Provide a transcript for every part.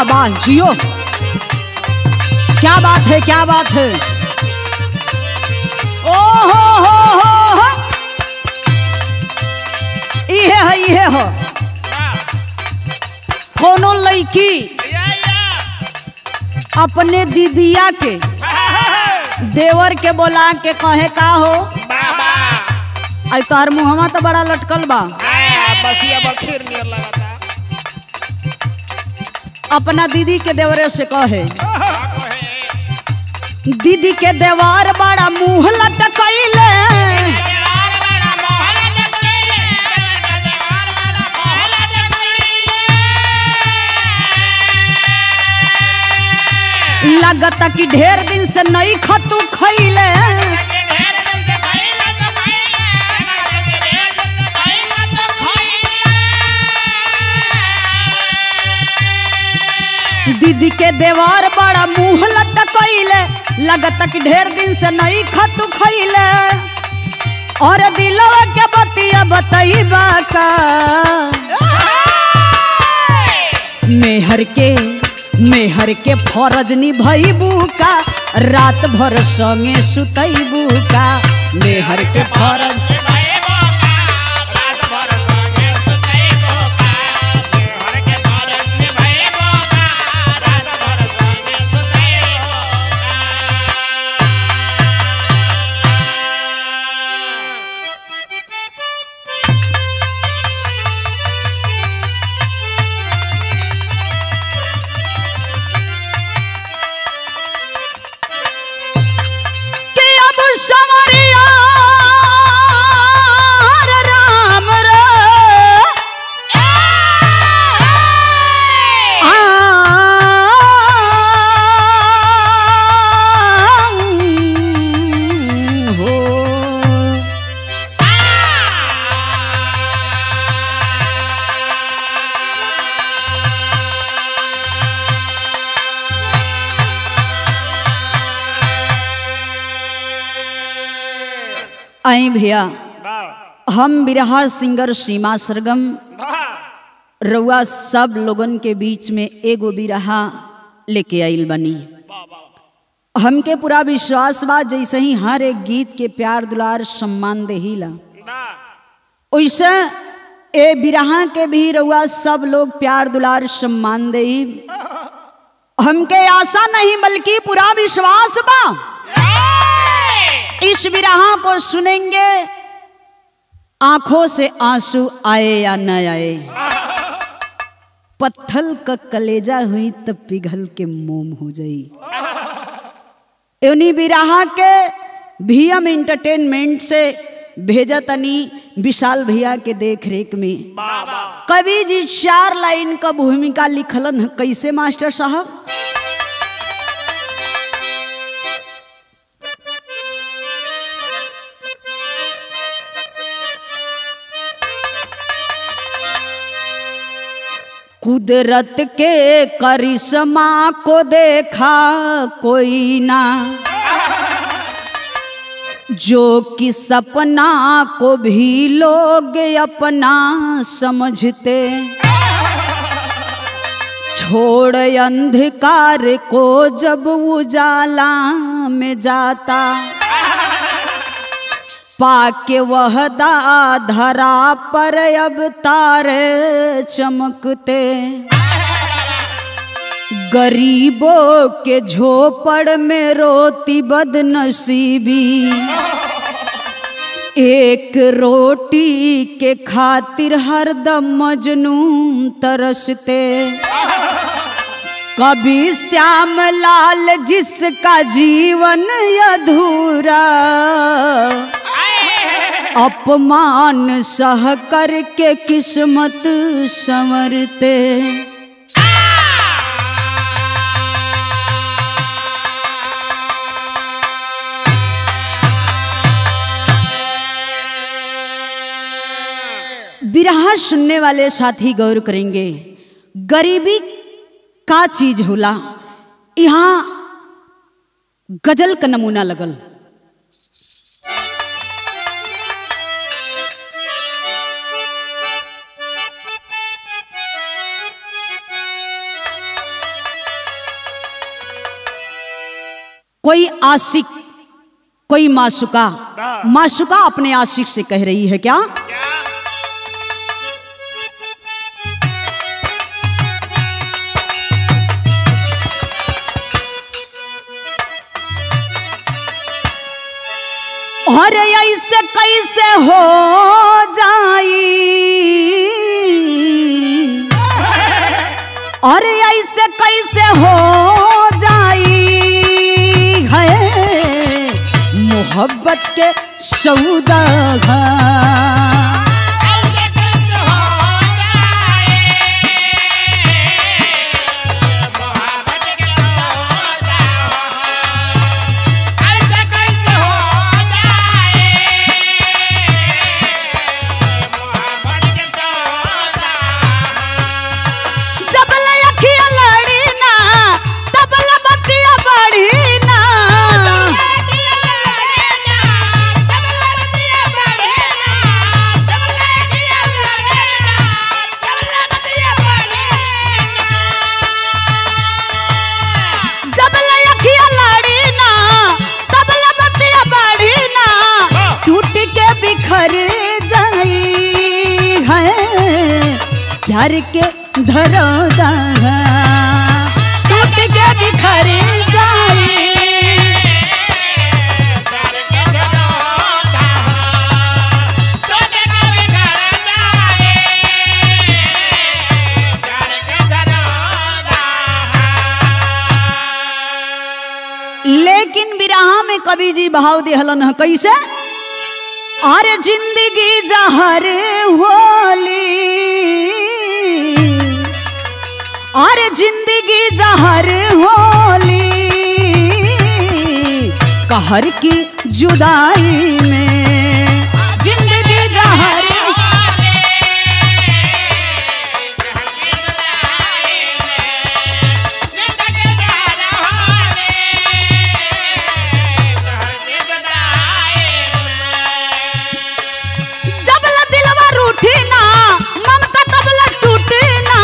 वाह जियो क्या बात है क्या बात है ओ हो हो हो हो इहे है इहे हो कोनो लड़की अपने दीदिया के देवर के बोला के कहे का हो आई तोहर मुहवा तो बड़ा लटकल बा बसिया बखीर नियर लगाता अपना दीदी के देवरे से कहे दीदी के देवर बड़ा मुंह लटकैले लगता कि ढेर दिन से नहीं खतू खैले दीदी के देवर बड़ा मुंह लटकैले लगता कि ढेर दिन से नहीं खतू खैले और दिलवा के बतिया बतईबा का मेहर के मेहर के फरज निभैबू का रात भर संगे सुतैबू का मेहर के फरज कि अब समरिया रे राम रे आ, हो आई भैया हम बिरहा सिंगर सीमा सरगम रउआ सब लोगन के बीच में एगो बिरहा लेके आइल बनी हमके पूरा विश्वास बा जैसे ही हर एक गीत के प्यार दुलार सम्मान देहिला वैसे ए बिरहा के भी रउआ सब लोग प्यार दुलार सम्मान देही हमके आशा नहीं बल्कि पूरा विश्वास बा इस विरहा को सुनेंगे आंखों से आंसू आए या न आए पत्थल का कलेजा हुई तब पिघल के मोम हो जाई उन्हीं बिराहा के भीएम इंटरटेनमेंट से भेजा तनी विशाल भैया के देख रेख में कवि जी चार लाइन का भूमिका लिखलन है। कैसे मास्टर साहब कुदरत के करिश्मा को देखा कोई ना जो कि सपना को भी लोग अपना समझते छोड़ अंधकार को जब उजाला में जाता पाके वहदा धरा पर अब तारे चमकते गरीबों के झोपड़ में रोती बदनसीबी एक रोटी के खातिर हरदम मजनून तरसते कभी श्याम लाल जिसका जीवन अधूरा अपमान सह करके किस्मत संवरते बिरहा सुनने वाले साथी गौर करेंगे गरीबी का चीज होला यहाँ गजल का नमूना लगल कोई आशिक कोई माशुका माशुका अपने आशिक से कह रही है क्या क्या अरे ऐसे कैसे हो जाई अरे ऐसे कैसे हो जाई है मोहब्बत के सौदा ऐसे कैसे हो जाए मोहब्बत के सौदा ऐसे कैसे हो जाए मोहब्बत के सौदा जब लखिया लड़ी ना तब बतिया बढ़ी ना जब लखिया लड़ी ना तब बतिया बढ़ी ना टूट के बिखर जाई है प्यार के धरो टूट के बिखर जाई लेकिन बिरहा में कवि जी भाव दिहलन है कैसे अरे जिंदगी जहर होली अरे जिंदगी जहर होली कहर की जुदाई में जिंदगी जहर जबला दिलवा रूठी ना ममता कबला टूटी ना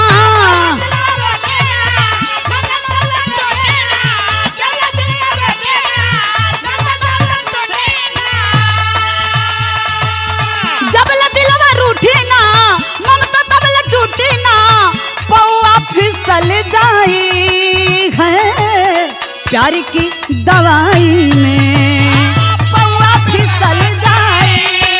जबला दिलवा रूठी ना ममता कबला टूटी ना पौआ फिसल जाई है प्यार की दवाई में पौआ फिसल जाई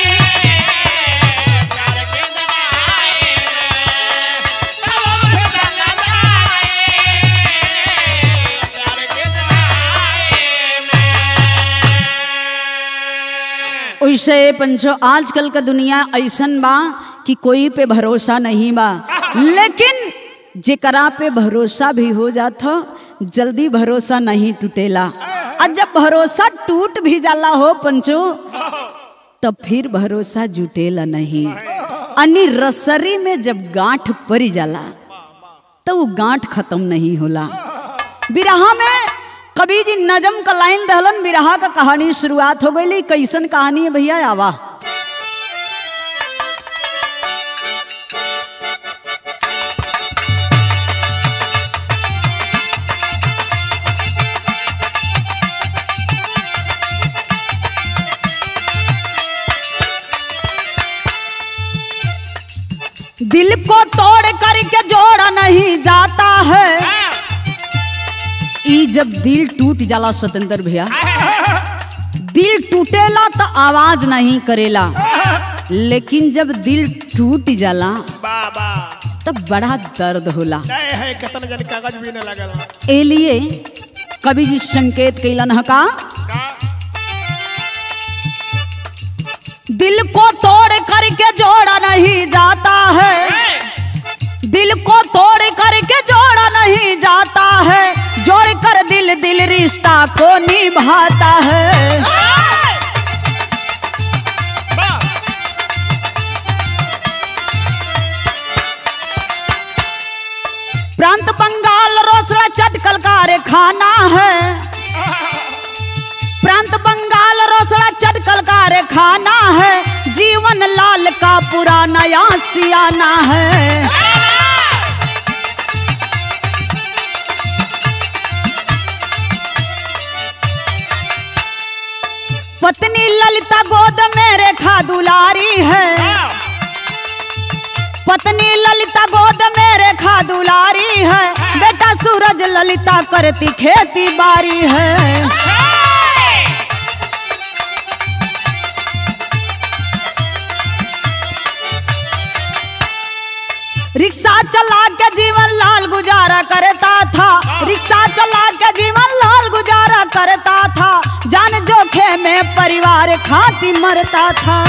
वैसे पंचो आजकल का दुनिया ऐसन बा कि कोई पे भरोसा नहीं बा लेकिन जेकरा पे भरोसा भी हो जाता जल्दी भरोसा नहीं टूटेला और जब भरोसा टूट भी जाला हो पंचो तब फिर भरोसा जुटेला नहीं अनि रसरी में जब गांठ पड़ जाला तो वो गांठ खत्म नहीं होला बिरहा में कभी जी नजम का लाइन दहलन बिरहा का कहानी शुरुआत हो गई कैसन कहानी है भैया आवा दिल को तोड़ करके जोड़ा नहीं जाता है ई जब दिल टूट जाला स्वतंत्र भैया दिल टूटेला तो आवाज नहीं करेला लेकिन जब दिल टूट जाला बाबा तब बड़ा दर्द होला नहीं है कतन जन कागज भी न लगल ए लिए कवि जी संकेत कैलन ह का का दिल को तोड़ करके जोड़ा नहीं जाता है दिल को तोड़ करके जोड़ा नहीं जाता है जोड़ कर दिल दिल रिश्ता को निभाता है वाह प्रांत बंगाल रोसड़ा चटकल कारखाना है प्रांत बंगाल रोसड़ा चटकल कारखाना है जीवन लाल का पूरा नया सियाना है पत्नी ललिता गोद में रेखा दुलारी है पत्नी ललिता गोद में रेखा दुलारी है बेटा सूरज ललिता करती खेती बारी है रिक्शा चला के जीवन लाल गुजारा करता था रिक्शा चला के जीवन लाल गुजारा करता था जान जोखे में परिवार खाती मरता था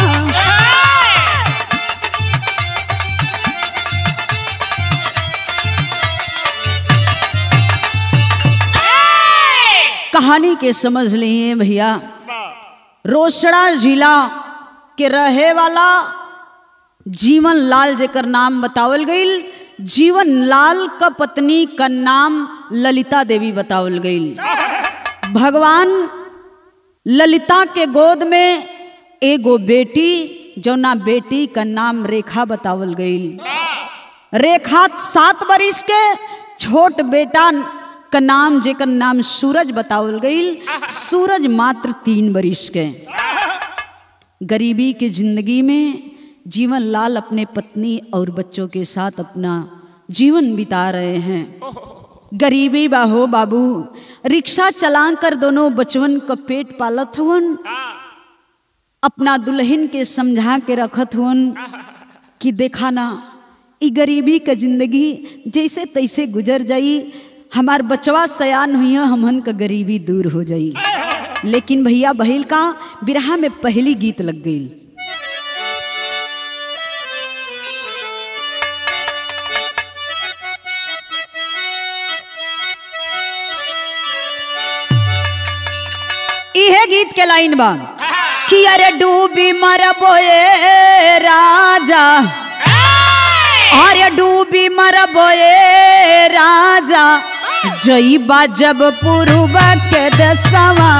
कहानी के समझ लिए भैया रोसड़ा जिला के रहे वाला जीवन लाल जेकर नाम बतावल गईल जीवन लाल का पत्नी का नाम ललिता देवी बतावल गईल भगवान ललिता के गोद में एगो बेटी जौना बेटी का नाम रेखा बतावल गईल रेखा सात बरिस के छोट बेटा का नाम जेकर नाम सूरज बतावल गईल सूरज मात्र तीन बरिस के गरीबी की जिंदगी में जीवन लाल अपने पत्नी और बच्चों के साथ अपना जीवन बिता रहे हैं गरीबी बाहो बाबू रिक्शा चला कर दोनों बचवन का पेट पालत हुवन अपना दुल्हन के समझा के रखत हुवन कि देखा ना ई गरीबी का जिंदगी जैसे तैसे गुजर जाई हमार बचवा सयान हुई हमन का गरीबी दूर हो जाई लेकिन भैया बहिल का बिरहा में पहली गीत लग गई इहे गीत के लाइन बा कि अरे डूबी मरबोए राजा अरे डूबी मरबोए राजा जईबा जब पूर्व के दसवा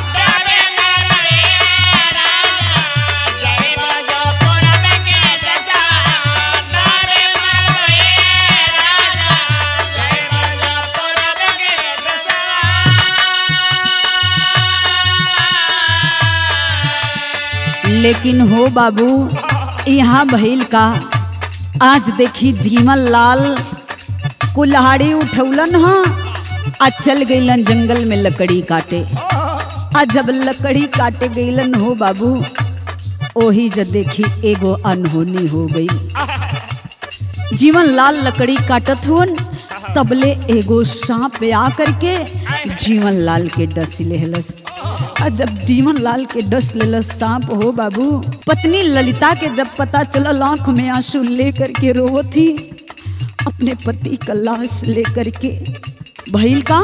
लेकिन हो बाबू यहाँ भइल का आज देखी जीवन लाल कुल्हाड़ी उठौलन ह आ चल गईलन जंगल में लकड़ी काटे आ जब लकड़ी काटे गईलन हो बाबू ओही जब देखी एगो अनहोनी हो गई जीवन लाल लकड़ी काटत हुन तबले एगो सांप आ करके जीवन लाल के डस लेहलस आ जब जीवन लाल के डस लेलस सांप हो बाबू पत्नी ललिता के जब पता चलल आंख में आंसू लेकर के रोवत थी अपने पति का लाश लेकर के भइल का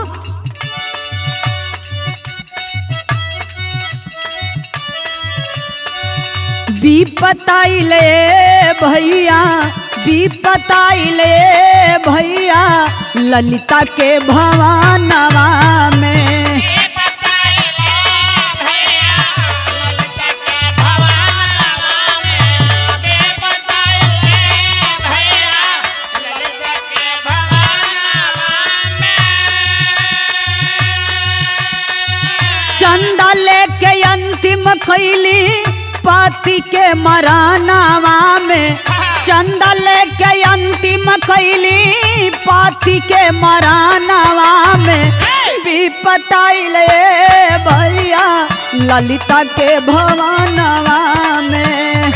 विपताइले भैया विपताइले भैया ललिता के भवानवा में चंदा लेके अंतिम खैली पति के मरानावा में चंदा लेके अंतिम खैली पति के मरानावा में विपताइले भैया ललिता के भवानवा में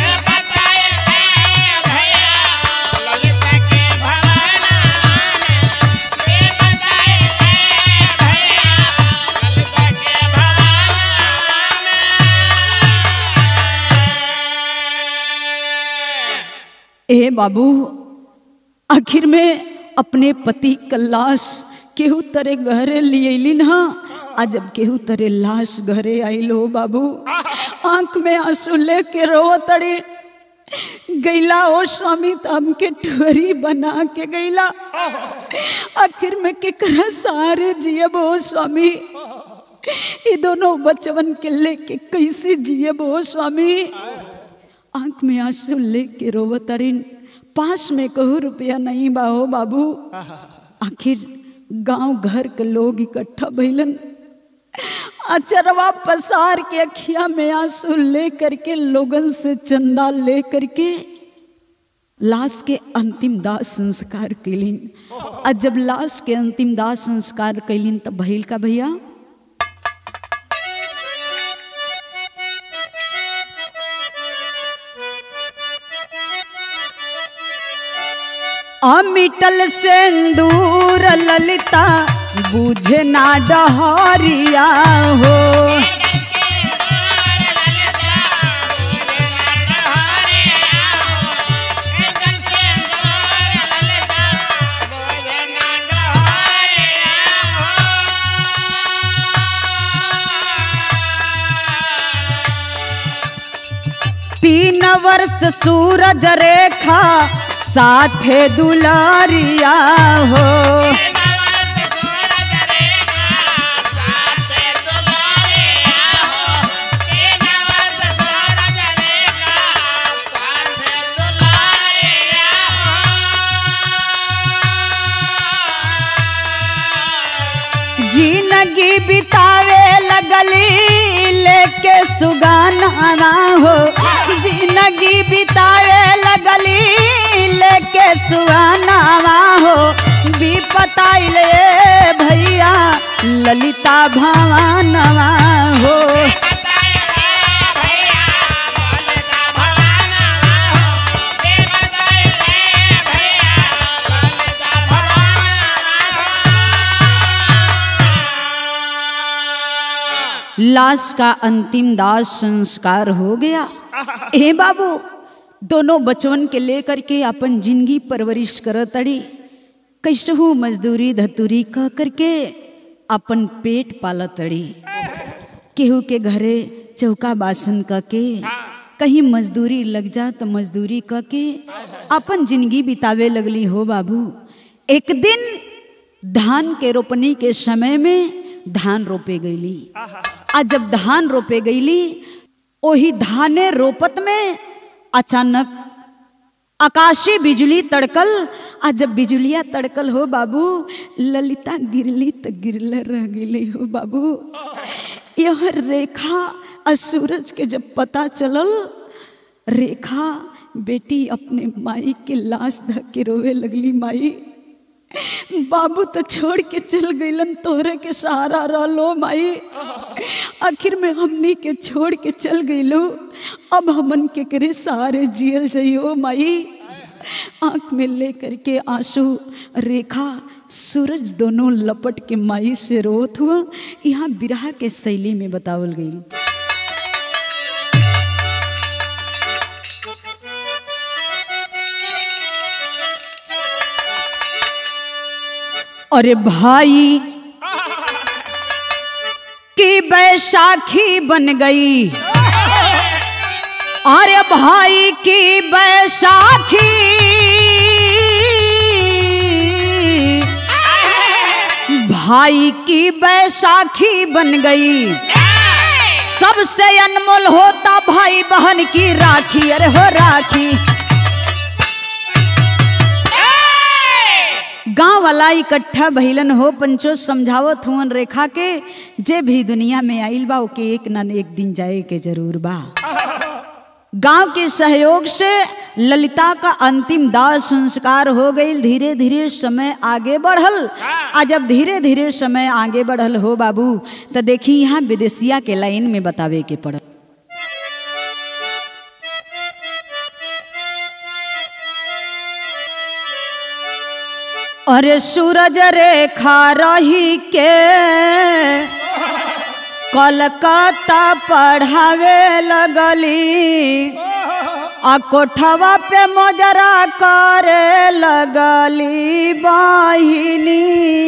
ए बाबू आखिर में अपने पति का लाश केहू तरे घरे लियलिन हा आ जब केहू तरे लाश घरे आइल हो बाबू आंख में आंसू लेके रो तड़े गैला ओ स्वामी तो हमके ठुरी बना के गैला आखिर में केकरा सारे जियब हो स्वामी ये दोनों बचवन के लेके कैसे जियब हो स्वामी आंख में आंसू लेके रोवतरिन पास में कहू रुपया नहीं बाहो बाबू आखिर गांव घर के लोग इकट्ठा भइलन अचरवा पसार के अखिया में आंसू ले करके लोगन से चंदा ले करके लाश के अंतिम दाह संस्कार कैलिन और जब लाश के अंतिम दाह संस्कार कैलिन तब भइल का भैया अमिटल सिंदूर ललिता बुझे ना डहरिया हो तीन वर्ष सूरज रेखा साथे दुलारिया हो जिंदगी बितावे लगली लेके सुगाना हो जिंदगी बितावे लगली लेके सुगाना हो विपताइले भैया ललिता भवानवा हो लाश का अंतिम दाह संस्कार हो गया ए बाबू दोनों बचवन के लेकर के अपन जिंदगी परवरिश करत अड़ी कैसहू मजदूरी धतूरी कह करके अपन पेट पालत अड़ी केहू के घरे चौका बासन क के कहीं मजदूरी लग जा तो मजदूरी क के अपन जिंदगी बितावे लगली हो बाबू एक दिन धान के रोपनी के समय में धान रोपे गईली आ जब धान रोपे गईली ओही धाने रोपत में अचानक आकाशी बिजली तड़कल आ जब बिजलिया तड़कल हो बाबू ललिता गिरली तो गिरले रह गई हो बाबू यह रेखा और सूरज के जब पता चलल रेखा बेटी अपने माई के लाश धक के रोवे लगली माई बाबू तो छोड़ के चल गईलन तोहरे के सहारा रहलो माई आखिर में हमनी के छोड़ के चल गईलो अब हमन के करे सहारे जियल जाइयो माई आंख में ले करके आंसू रेखा सूरज दोनों लपट के माई से रोत हुआ यहाँ बिरहा के शैली में बतावल गई अरे भाई की बैसाखी बन गई अरे भाई की बैसाखी भाई की बैसाखी बन गई सबसे अनमोल होता भाई बहन की राखी अरे हो राखी गांव वाला इकट्ठा भइलन हो पंचो समझावत हुअन रेखा के जे भी दुनिया में आइल बा ओके एक ना एक दिन जाए के जरूर बा गांव के सहयोग से ललिता का अंतिम दाह संस्कार हो गई धीरे धीरे समय आगे बढ़ल आ जब धीरे धीरे समय आगे बढ़ल हो बाबू तो देखी यहाँ विदेशिया के लाइन में बतावे के पड़ल अरे सूरज रेखा रही के कलकत्ता पढ़ावे लगली आ कोठवा पे मोजरा करे लगली बहिनी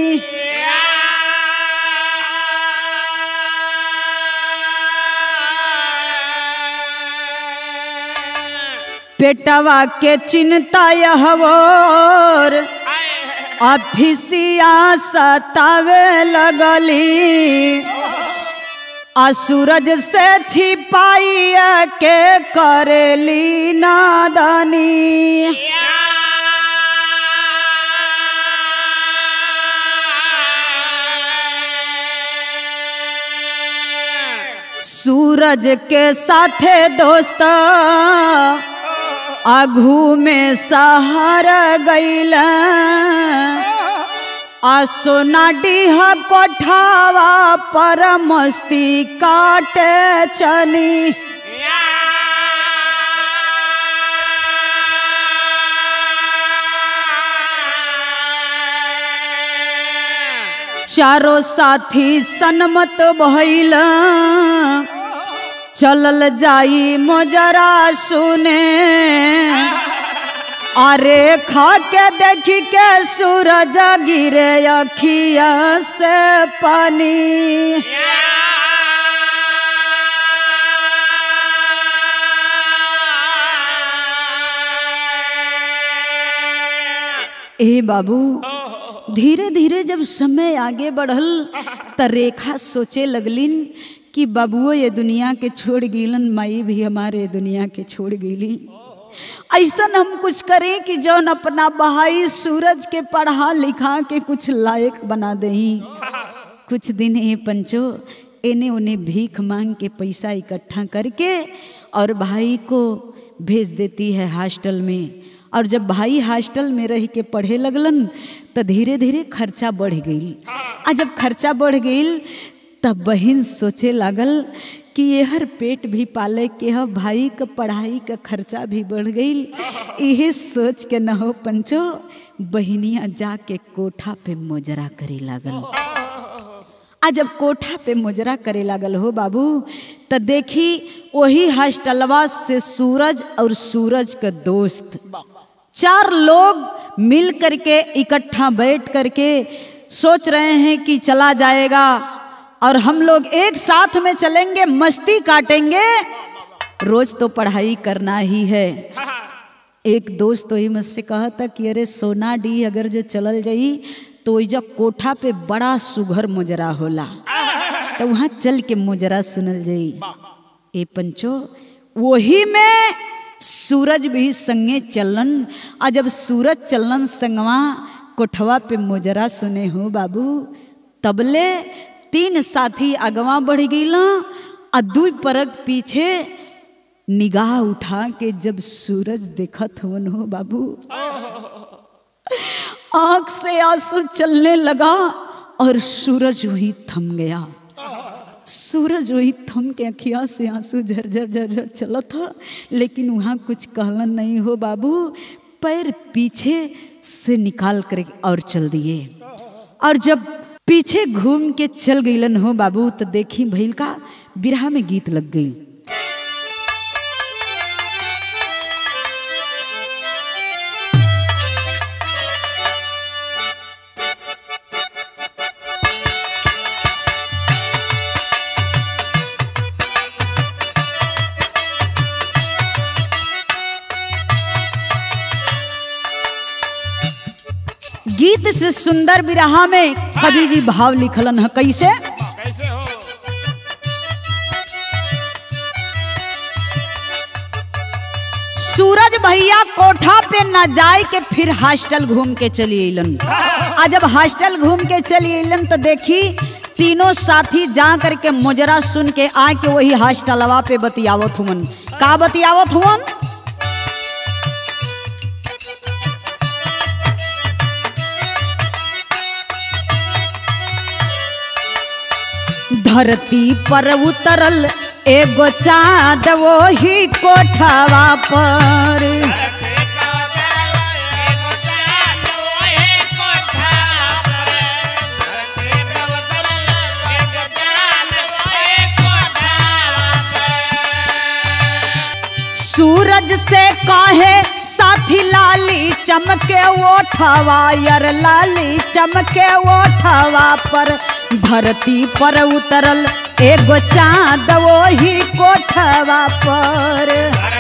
पेटवा के चिंता यहवर अफिसिया सतावे लगली आ सूरज से छिपाइया के करेली नादानी सूरज के साथे दोस्त आघू में सहार गईल आ सोना डीह कोठावा पर मस्ती काटे चनी चारों साथी सन्मत भइल चलल जाई मोजरा सुने अरे खा के देखी के सूरज गिरे अखिया से पानी ए बाबू धीरे धीरे जब समय आगे बढ़ल त रेखा सोचे लगलिन कि बाबुओ ये दुनिया के छोड़ गईलन माई भी हमारे दुनिया के छोड़ गईली ऐसन हम कुछ करें कि जौन अपना बहाई सूरज के पढ़ा लिखा के कुछ लायक बना दही कुछ दिन ए पंचो एने उन्हें भीख मांग के पैसा इकट्ठा करके और भाई को भेज देती है हॉस्टल में और जब भाई हॉस्टल में रह के पढ़े लगलन तो धीरे धीरे खर्चा बढ़ गई आ जब खर्चा बढ़ गई तब बहन सोचे लागल कि यहर पेट भी पाले के ह भाई का पढ़ाई का खर्चा भी बढ़ गई यही सोच के न हो पंचो बहनिया जाके कोठा पे मोजरा करे लागल आ जब कोठा पे मुजरा करे लागल हो बाबू त देखी वही हॉस्टलवा से सूरज और सूरज का दोस्त चार लोग मिल करके इकट्ठा बैठ करके सोच रहे हैं कि चला जाएगा और हम लोग एक साथ में चलेंगे मस्ती काटेंगे रोज तो पढ़ाई करना ही है एक दोस्त तो ही मुझसे कहा था कि अरे सोना डी अगर जो चलल जाई तो जब कोठा पे बड़ा सुघर मुजरा होला तो वहाँ चल के मुजरा सुनल जाई ए पंचो वही में सूरज भी संगे चलन आ जब सूरज चलन संगवा कोठवा पे मुजरा सुने हो बाबू तबले तीन साथी अगवा बढ़ गईला आ दू परग पीछे निगाह उठा के जब सूरज देखत हवन हो बाबू आंख से आंसू चलने लगा और सूरज वही थम गया सूरज वही थम के अखिया से आंसू झरझर झरझर चला था लेकिन वहाँ कुछ कहलन नहीं हो बाबू पैर पीछे से निकाल कर और चल दिए और जब पीछे घूम के चल गईलन हो बाबू तो देखी भैल का बिरहा में गीत लग गई गीत से सुंदर बिरहा में कवि जी भाव लिखलन है कैसे कैसे हो सूरज भैया कोठा पे न जाए के फिर हॉस्टल घूम के चली अलन आ जब हॉस्टल घूम के चली अलन तो देखी तीनों साथी जा करके मुजरा सुन के आके वही हॉस्टलवा पे बतियावत हुवन का बतियावत हुवन धरती पर उतरल एगो चाँद वही कोठवा पर सूरज से काहे साथी लाली चमके ओठवा यर लाली चमके ओठवा पर धरती पर उतरल एगो चाँद वही कोठवा पर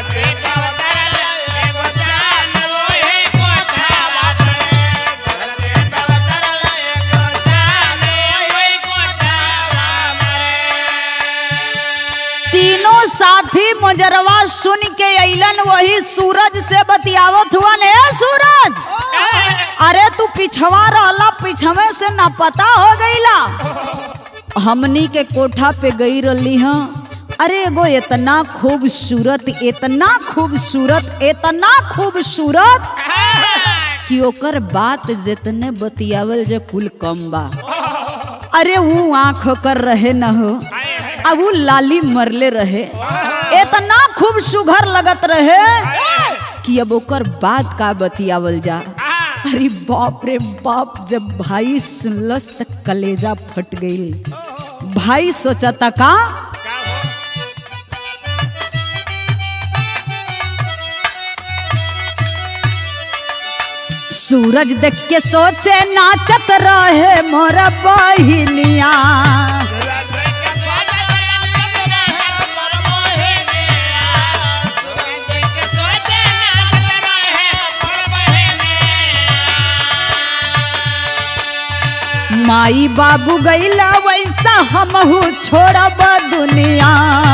तीनों साथी मुजरवा सुन के अइलन वही सूरज से बतियावत हुआ ने सूरज अरे तू पिछवा रहला पिछवे से न पता हो गईला हमनी के कोठा पे गई रही हाँ अरे एगो इतना खूबसूरत इतना खूबसूरत इतना खूबसूरत कि ओकर बात जितने बतियावल जे कुल कम बा अरे वो आंख कर रहे न हो अब वो लाली मरले रहे इतना खूब सुघर लगत रहे कि अब ओकर बात का बतियावल जा अरे बाप रे बाप जब भाई सुनलस त कलेजा फट गई भाई सोचता का सूरज देख के सोचे नाचत रहे मोर बहिनिया माई बाबू गईला वैसा हमहू छोड़ब दुनिया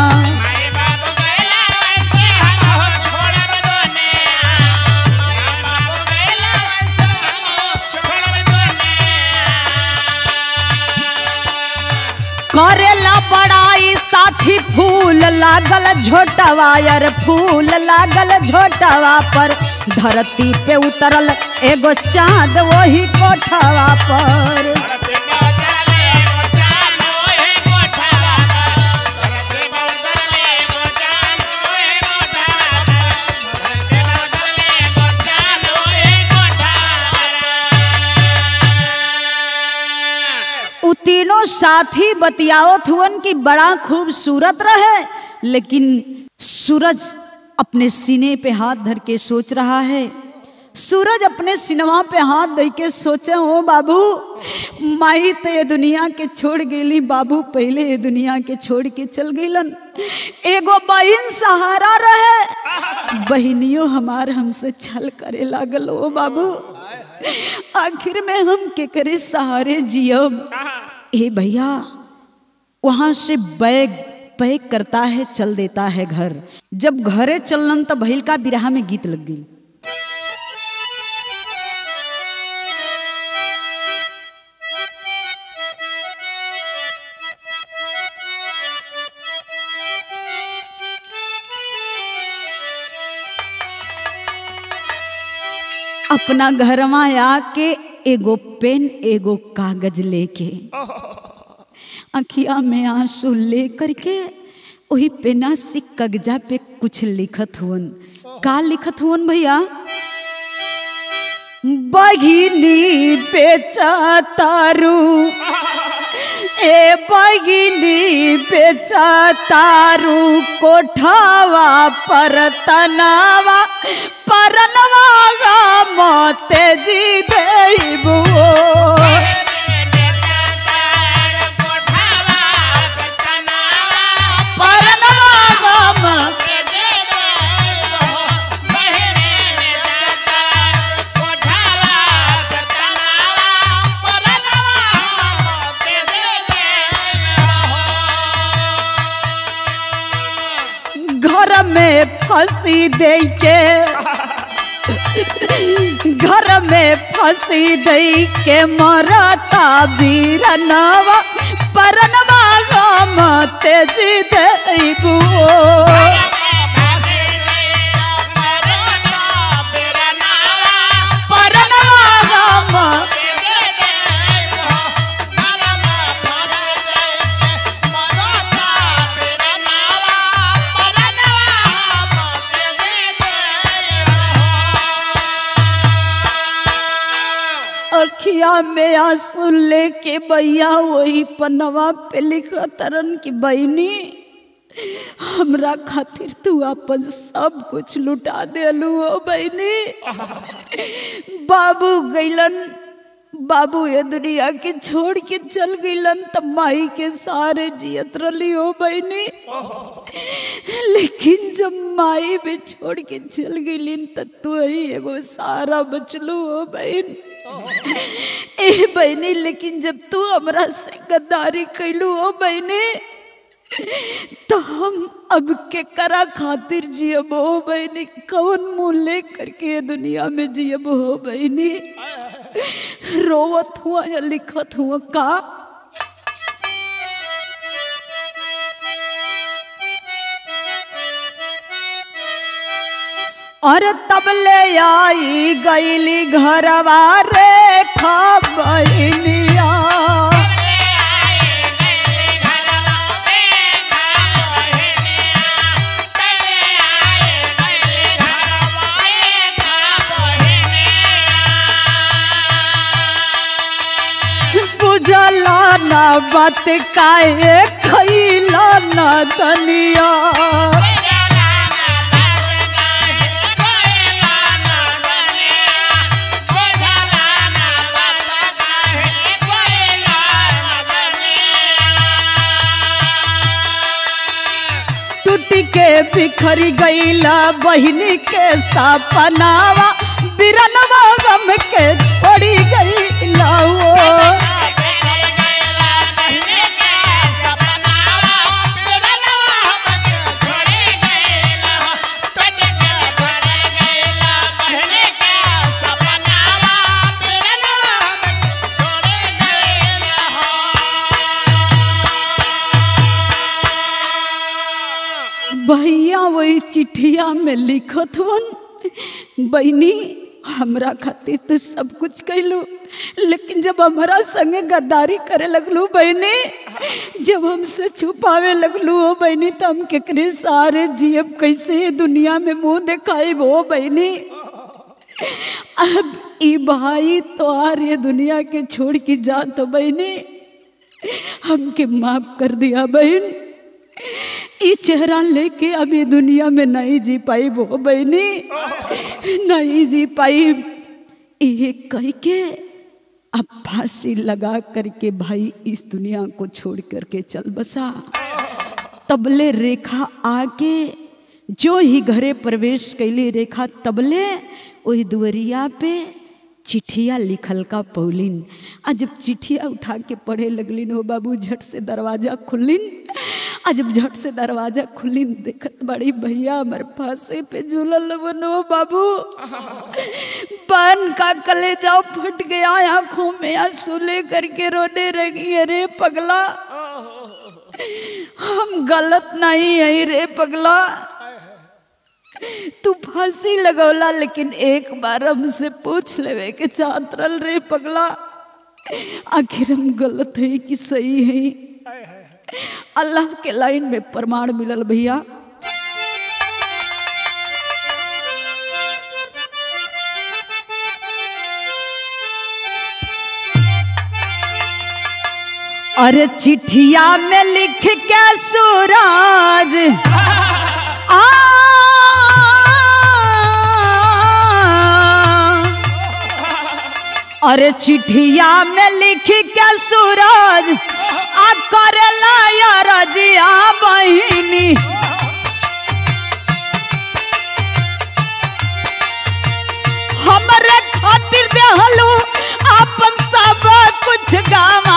करेला बड़ाई साथी फूल लागल झोटवा यार फूल लागल झोटवा पर धरती पे उतरल एगो चांद वही कोठवा पर उ तीनों साथी बतियावत हुवन कि बड़ा खूबसूरत रहे लेकिन सूरज अपने सीने पे हाथ धर के सोच रहा है सूरज अपने सिनेमा पे हाथ दे के सोचे ओ बाबू माई तो ये दुनिया के छोड़ गेली बाबू पहले ये दुनिया के छोड़ के चल गईलन एगो बहन सहारा रहे बहनियों हमार हमसे छल करे लागल ओ बाबू आखिर में हम केकरे सहारे जियम ए भैया वहां से बैग पैक करता है चल देता है घर जब घरे चललन तो भैल का बिरहा में गीत लग गई अपना घरवा आके एगो पेन एगो कागज लेके अखिया में आंसू ले करके वही पेना से कागजा पे कुछ लिखत हुवन का लिखत हुवन भैया बघिनी बेचा तारू ए बगिनी बेचा तारू कोठावा पर तनावा परनवा गा मोते जी देबो परनवा गा मोते घर में फंसी दे के घर में फंसी दई के मरता बीरनवा परनवा गम तेजी देबू परनवा गम अखिया में आंसू लेके भैया वही पनवा पे लिखा तरन की बहनी हमरा खातिर तू अपन सब कुछ लुटा देलू हो बहनी बाबू गैलन बाबू ये दुनिया के छोड़ के चल गईलन त माई के सारे जियत रली हो बहनी लेकिन जब माई भी छोड़ के चल गईलिन त तू ही एगो सारा बचलू हो बहन ए बहनी लेकिन जब तू हमरा से गद्दारी कैलू हो बहनी तो हम अब के करा खातिर जियब हो बहनी कौन मुंह ले करके ये दुनिया में जियब हो बहनी रोवत हुआ या लिखत हुआ का और तब ले आई गईली घरवा रे खबनिया बुझला न बात काहे खैला न तनिया टूट के बिखरी गईला बहिनी के सपनावा बिरनवा गम के छोड़ी गईला वो भैया वही चिट्ठिया में लिखत हन बहनी हमरा खातिर तो सब कुछ कैलू लेकिन जब हमारा संगे गद्दारी करे लगलू बहनी जब हमसे छुपावे लगलू हो बहनी तो हम केकरे सारे जियब कैसे दुनिया में मुंह दिखाई वो बहनी अब ई भाई तो ये दुनिया के छोड़ के जा तो बहनी हमके माफ कर दिया बहन ई चेहरा लेके अब ये दुनिया में नहीं जी पाई वो बहनी नहीं जी पाई ये कह के अब फांसी लगा करके भाई इस दुनिया को छोड़ करके चल बसा तबले रेखा आके जो ही घरे प्रवेश कैली रेखा तबले वही दुवरिया पे चिट्ठिया लिखल का पौलिन आ जब चिट्ठिया उठा के पढ़े लगलिन हो बाबू झट से दरवाजा खुलिन आ जब झट से दरवाजा खुलिन देखत बड़ी भैया हमारे फांसे पे झूलल बनो बाबू बन का कले जाओ फट गया आंखों में आंसू ले करके रोने लगी अरे पगला हम गलत नहीं है रे पगला तू फांसी लगौला लेकिन एक बार हमसे पूछ लेवे के चाहत रहल रे पगला आखिर हम गलत है कि सही है अल्लाह के लाइन में प्रमाण मिलल भैया अरे चिट्ठिया में लिख के सूरज आ अरे चिट्ठिया में लिख के सूरज आ करला रजिया बहिनी हमरे खातिर देहलू अपन सब कुछ गावा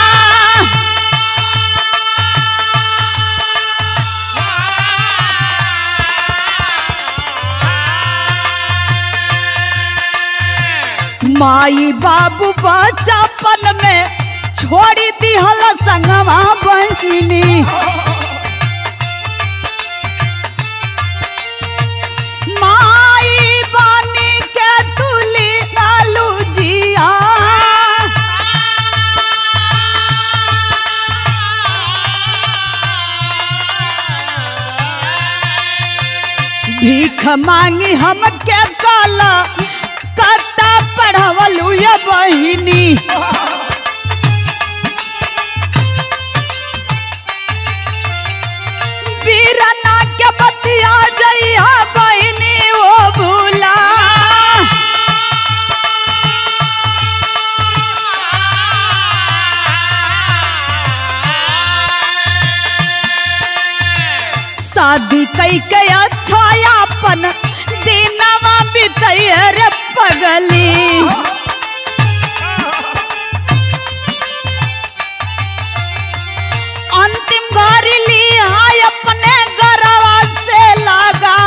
माई बाबू बचपन में छोड़ी दिहल संगवा बहिनी माई बानी के तुली लालू जिया भीख मांगी हम के काला कता पढ़वलू ये बहिनी बीरना के बतिया जइया बहिनी ओ भूला शादी कई के अच्छा अपन दिनवा बितैया रे पगली अंतिम गाड़ी ली आय अपने गरवा से लगा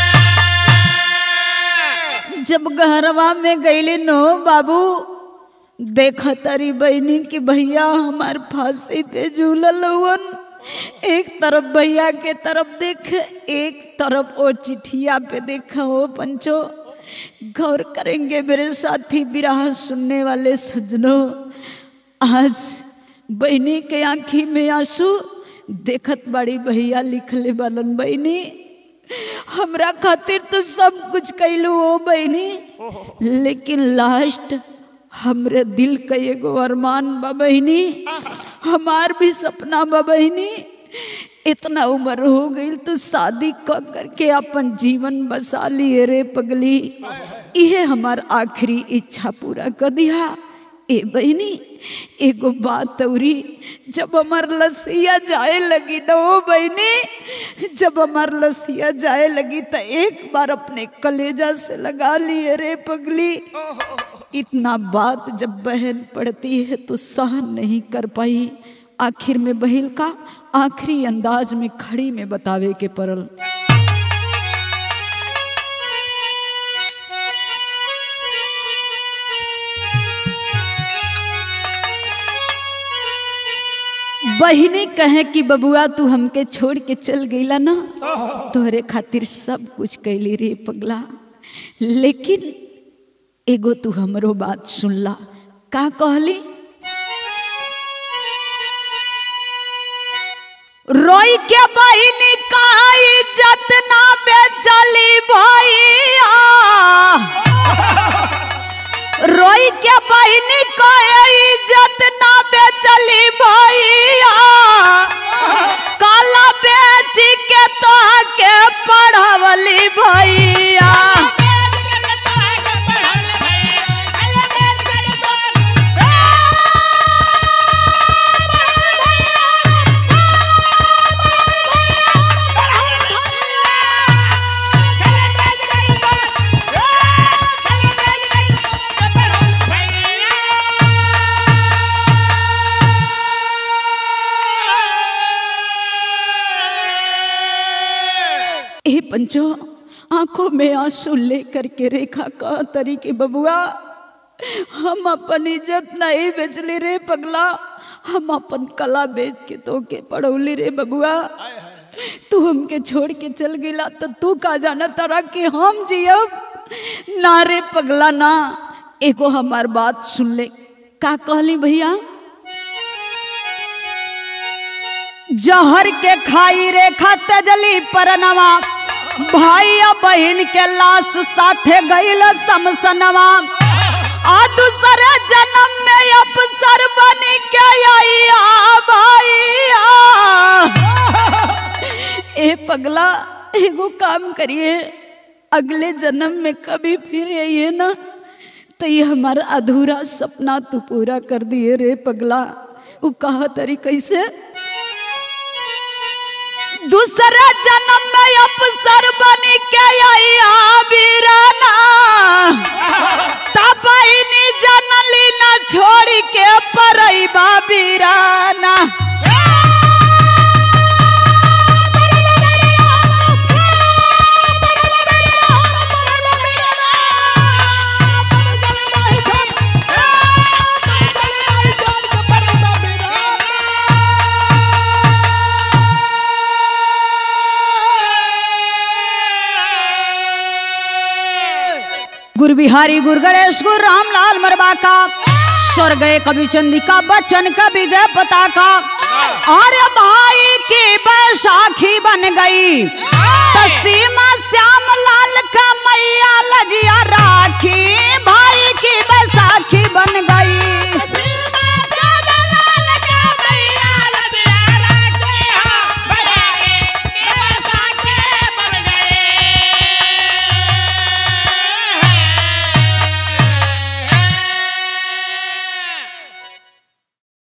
जब घरवा में गईली नो बाबू देखा तारी बहनी कि भैया हमार फांसी पे झूलल हुवन एक तरफ भैया के तरफ देख एक तरफ ओ चिठिया पे देखा हो पंचो गौर करेंगे मेरे साथी विराह सुनने वाले सजनों आज बहनी के आंखी में आंसू देखत बड़ी भैया लिखले बालन बहनी हमरा खातिर तो सब कुछ कैलू हो बहनी लेकिन लास्ट हमरे दिल का एगो अरमान बा बहनी हमार भी सपना बा बहनी इतना उम्र हो गई तो शादी क करके अपन जीवन बसा लिए रे पगली इहे हमार आखिरी इच्छा पूरा कर दिया ए बहनी एगो बात औरी जब हमार लसिया जाए लगी तो ओ बहनी जब हमार लसिया जाए लगी तो एक बार अपने कलेजा से लगा लिए रे पगली इतना बात जब बहन पढ़ती है तो सहन नहीं कर पाई आखिर में बहन का आखिरी अंदाज में खड़ी में बतावे के पड़ल बहिनी कहे कि बबुआ तू हमके छोड़ के चल गईला ना तोहरे खातिर सब कुछ कैली रे पगला लेकिन एगो तू हमरो बात सुनला का कहली रोई के बहिनी का इज्जत ना बेचली भैया रोई के बहिनी का इज्जत ना बेचली भैया काला बेच के तो के पढ़वली भैया ए पंचो आंखों में आंसू लेकर के रेखा का तरीके बबुआ हम अपन इज्जत नहीं बेचली रे पगला हम अपन कला बेच के तो के पढ़ौली रे बबुआ तू हमके छोड़ के चल गिला तो तू का जाना तारा कि हम जियब ना रे पगला ना एगो हमार बात सुन ले का कहली भैया जहर के खाई रेखा तेजली परनवा भाई या बहन के लाश साथे गईल समसनवा आ दूसरे जन्म में अफसर बन के आइया भैया ए पगला एगो काम करिए अगले जन्म में कभी फिर आइए ना तो ये हमारा अधूरा सपना तू पूरा कर दिए रे पगला वो कहा तरी कैसे दूसरे जन्म में अफसर बन के आइया बीराना तबैनी जनली न छोड़ के परैबा बीराना गुरु बिहारी गुरु गणेश गुरु रामलाल मरबा का स्वर्ग कवि चंदिका बच्चन का विजय पताका अरे भाई की बैसाखी बन गई तसीमा श्याम लाल का मैया लजिया राखी